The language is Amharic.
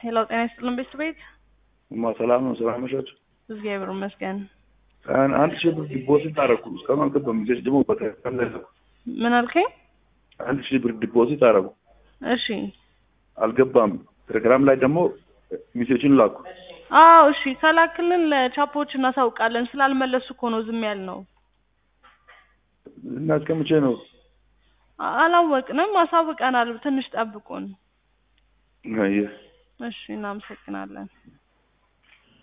ሄሎ ጤና ይስጥልን ቤት ቤት እማ ሰላም ነው? ሰላም መሻችሁ? እግዚአብሔር ይመስገን። አን- አንድ ሺህ ብር ዲፖዚት አደረኩ እስካሁን አልገባም። ልጆች ደግሞ በተከታተል ምን አልከኝ? አንድ ሺህ ብር ዲፖዚት አደረጉ እሺ አልገባም። ቴሌግራም ላይ ደግሞ ሚሴዎችን ላኩ። አዎ እሺ ከላክልን ለቻፖች እናሳውቃለን። ስላልመለሱ እኮ ነው ዝም ያልነው። እና እስከ መቼ ነው? አ- አላወቅንም፣ አሳውቀናል። ትንሽ ጠብቁን። አየህ እሺ እናመሰግናለን።